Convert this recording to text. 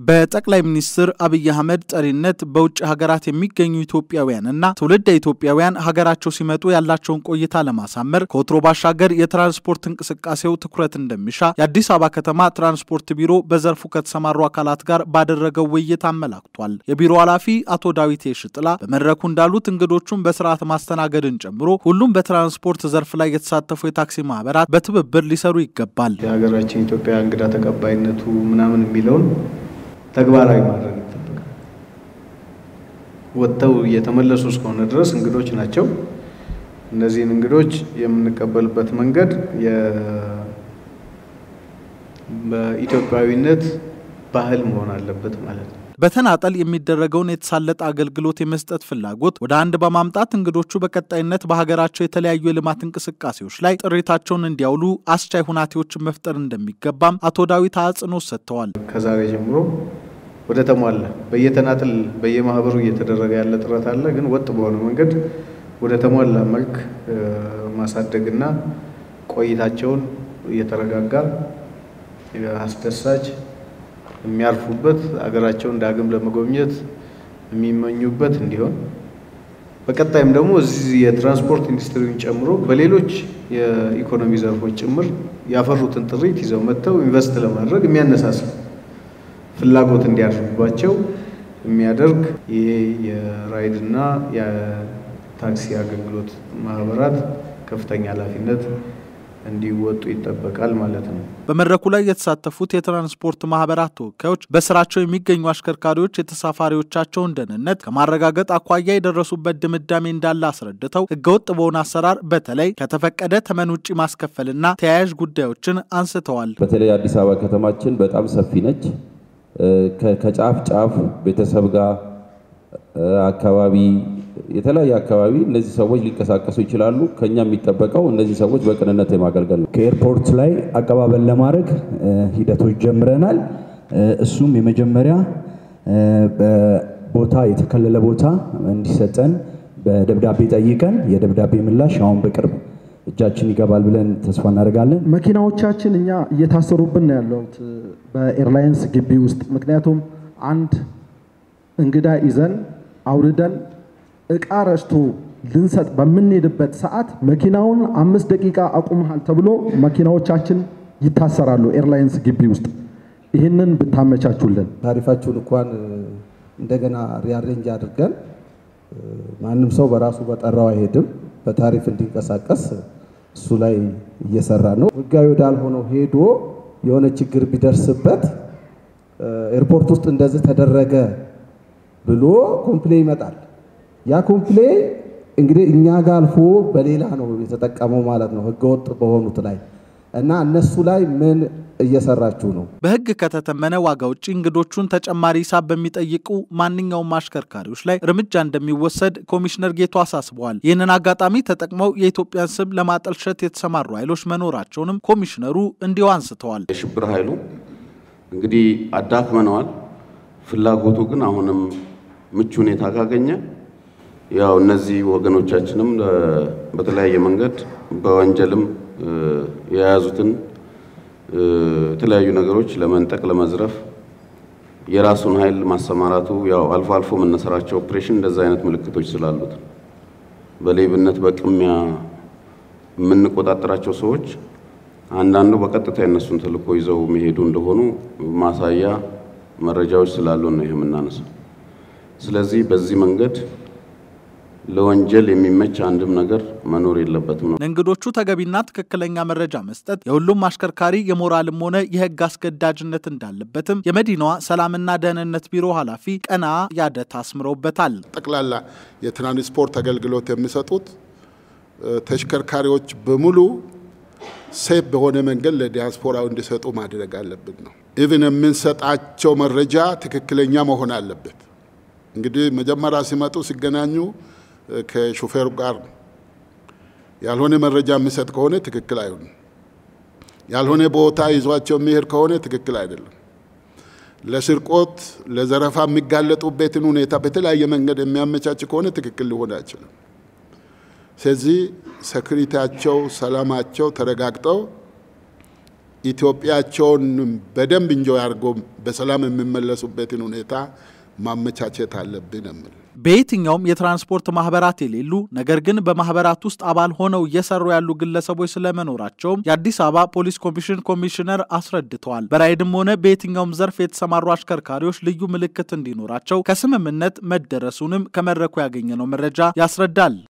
በጠቅላይ ሚኒስትር አብይ አህመድ ጠሪነት በውጭ ሀገራት የሚገኙ ኢትዮጵያውያንና ትውልደ ኢትዮጵያውያን ሀገራቸው ሲመጡ ያላቸውን ቆይታ ለማሳመር ከወትሮ ባሻገር የትራንስፖርት እንቅስቃሴው ትኩረት እንደሚሻ የአዲስ አበባ ከተማ ትራንስፖርት ቢሮ በዘርፉ ከተሰማሩ አካላት ጋር ባደረገው ውይይት አመላክቷል። የቢሮ ኃላፊ አቶ ዳዊት ሽጥላ በመድረኩ እንዳሉት እንግዶቹን በስርዓት ማስተናገድን ጨምሮ ሁሉም በትራንስፖርት ዘርፍ ላይ የተሳተፉ የታክሲ ማህበራት በትብብር ሊሰሩ ይገባል። የሀገራችን ኢትዮጵያ እንግዳ ተቀባይነቱ ምናምን የሚለውን ተግባራዊ ማድረግ ይጠበቃል። ወጥተው እየተመለሱ እስከሆነ ድረስ እንግዶች ናቸው። እነዚህን እንግዶች የምንቀበልበት መንገድ በኢትዮጵያዊነት ባህል መሆን አለበት ማለት ነው። በተናጠል የሚደረገውን የተሳለጠ አገልግሎት የመስጠት ፍላጎት ወደ አንድ በማምጣት እንግዶቹ በቀጣይነት በሀገራቸው የተለያዩ የልማት እንቅስቃሴዎች ላይ ጥሪታቸውን እንዲያውሉ አስቻይ ሁናቴዎችን መፍጠር እንደሚገባም አቶ ዳዊት አጽንኦት ሰጥተዋል። ከዛሬ ጀምሮ ወደ ተሟላ በየተናጥል በየማህበሩ እየተደረገ ያለ ጥረት አለ። ግን ወጥ በሆነ መንገድ ወደ ተሟላ መልክ ማሳደግና ቆይታቸውን እየተረጋጋ አስደሳች የሚያርፉበት አገራቸውን ዳግም ለመጎብኘት የሚመኙበት እንዲሆን በቀጣይም ደግሞ እዚህ የትራንስፖርት ኢንዱስትሪውን ጨምሮ በሌሎች የኢኮኖሚ ዘርፎች ጭምር ያፈሩትን ጥሪት ይዘው መጥተው ኢንቨስት ለማድረግ የሚያነሳሳ ፍላጎት እንዲያደርጉባቸው የሚያደርግ ይሄ የራይድና የታክሲ አገልግሎት ማህበራት ከፍተኛ ኃላፊነት እንዲወጡ ይጠበቃል ማለት ነው። በመድረኩ ላይ የተሳተፉት የትራንስፖርት ማህበራት ተወካዮች በስራቸው የሚገኙ አሽከርካሪዎች የተሳፋሪዎቻቸውን ደህንነት ከማረጋገጥ አኳያ የደረሱበት ድምዳሜ እንዳለ አስረድተው ህገወጥ በሆነ አሰራር በተለይ ከተፈቀደ ተመን ውጭ ማስከፈልና ተያያዥ ጉዳዮችን አንስተዋል። በተለይ አዲስ አበባ ከተማችን በጣም ሰፊ ነች። ከጫፍ ጫፍ ቤተሰብ ጋር አካባቢ የተለያየ አካባቢ እነዚህ ሰዎች ሊንቀሳቀሱ ይችላሉ። ከኛ የሚጠበቀው እነዚህ ሰዎች በቅንነት የማገልገል ነው። ከኤርፖርት ላይ አቀባበል ለማድረግ ሂደቶች ጀምረናል። እሱም የመጀመሪያ ቦታ የተከለለ ቦታ እንዲሰጠን በደብዳቤ ጠይቀን የደብዳቤ ምላሽ አሁን በቅርብ እጃችን ይገባል ብለን ተስፋ እናደርጋለን። መኪናዎቻችን እኛ እየታሰሩብን ነው ያለውት በኤርላይንስ ግቢ ውስጥ ምክንያቱም አንድ እንግዳ ይዘን አውርደን እቃ ረስቶ ልንሰጥ በምንሄድበት ሰዓት መኪናውን አምስት ደቂቃ አቁመሃል ተብሎ መኪናዎቻችን ይታሰራሉ ኤርላይንስ ግቢ ውስጥ። ይህንን ብታመቻቹልን። ታሪፋችሁን እንኳን እንደገና ሪያሬንጅ አድርገን ማንም ሰው በራሱ በጠራው አይሄድም፣ በታሪፍ እንዲንቀሳቀስ እሱ ላይ እየሰራ ነው። ህጋዊ ወዳልሆነው ሄዶ የሆነ ችግር ቢደርስበት ኤርፖርት ውስጥ እንደዚህ ተደረገ ብሎ ኮምፕሌ ይመጣል። ያ ኮምፕሌ እንግዲህ እኛ ጋር አልፎ በሌላ ነው የተጠቀመው ማለት ነው፣ ህገወጥ በሆኑት ላይ እና እነሱ ላይ ምን እየሰራችሁ ነው? በህግ ከተተመነ ዋጋ ውጭ እንግዶቹን ተጨማሪ ሂሳብ በሚጠይቁ ማንኛውም አሽከርካሪዎች ላይ እርምጃ እንደሚወሰድ ኮሚሽነር ጌቱ አሳስበዋል። ይህንን አጋጣሚ ተጠቅመው የኢትዮጵያን ስም ለማጠልሸት የተሰማሩ ኃይሎች መኖራቸውንም ኮሚሽነሩ እንዲሁ አንስተዋል። የሽብር ኃይሉ እንግዲህ አዳክመነዋል። ፍላጎቱ ግን አሁንም ምቹ ሁኔታ ካገኘ ያው እነዚህ ወገኖቻችንም በተለያየ መንገድ በወንጀልም የያዙትን የተለያዩ ነገሮች ለመንጠቅ፣ ለመዝረፍ የራሱን ኃይል ማሰማራቱ ያው አልፎ አልፎ መነሰራቸው ኦፕሬሽን እንደዛ አይነት ምልክቶች ስላሉት በሌብነት በቅሚያ የምንቆጣጠራቸው ሰዎች አንዳንዱ በቀጥታ የነሱን ተልዕኮ ይዘው የሚሄዱ እንደሆኑ ማሳያ መረጃዎች ስላሉ ነው ይህ የምናነሳው። ስለዚህ በዚህ መንገድ ለወንጀል የሚመች አንድም ነገር መኖር የለበትም ነው። ለእንግዶቹ ተገቢና ትክክለኛ መረጃ መስጠት የሁሉም አሽከርካሪ የሞራልም ሆነ የሕግ አስገዳጅነት እንዳለበትም የመዲናዋ ሰላምና ደህንነት ቢሮ ኃላፊ ቀና ያደት አስምረውበታል። ጠቅላላ የትራንስፖርት አገልግሎት የሚሰጡት ተሽከርካሪዎች በሙሉ ሴፍ በሆነ መንገድ ለዲያስፖራው እንዲሰጡ ማድረግ አለብን ነው። ኢቭን የምንሰጣቸው መረጃ ትክክለኛ መሆን አለበት። እንግዲህ መጀመሪያ ሲመጡ ሲገናኙ ከሾፌሩ ጋር ነው። ያልሆነ መረጃ የሚሰጥ ከሆነ ትክክል አይሆንም። ያልሆነ ቦታ ይዟቸው የሚሄድ ከሆነ ትክክል አይደለም። ለስርቆት፣ ለዘረፋ የሚጋለጡበትን ሁኔታ በተለያየ መንገድ የሚያመቻች ከሆነ ትክክል ሊሆን አይችልም። ስለዚህ ሰክሪታቸው፣ ሰላማቸው ተረጋግጠው ኢትዮጵያቸውን በደንብ እንጆይ አድርጎ በሰላም የሚመለሱበትን ሁኔታ ማመቻቸት አለብን የምል በየትኛውም የትራንስፖርት ማህበራት የሌሉ ነገር ግን በማህበራት ውስጥ አባል ሆነው እየሰሩ ያሉ ግለሰቦች ስለመኖራቸውም የአዲስ አበባ ፖሊስ ኮሚሽን ኮሚሽነር አስረድተዋል። በራይድም ሆነ በየትኛውም ዘርፍ የተሰማሩ አሽከርካሪዎች ልዩ ምልክት እንዲኖራቸው ከስምምነት መደረሱንም ከመድረኩ ያገኘነው መረጃ ያስረዳል።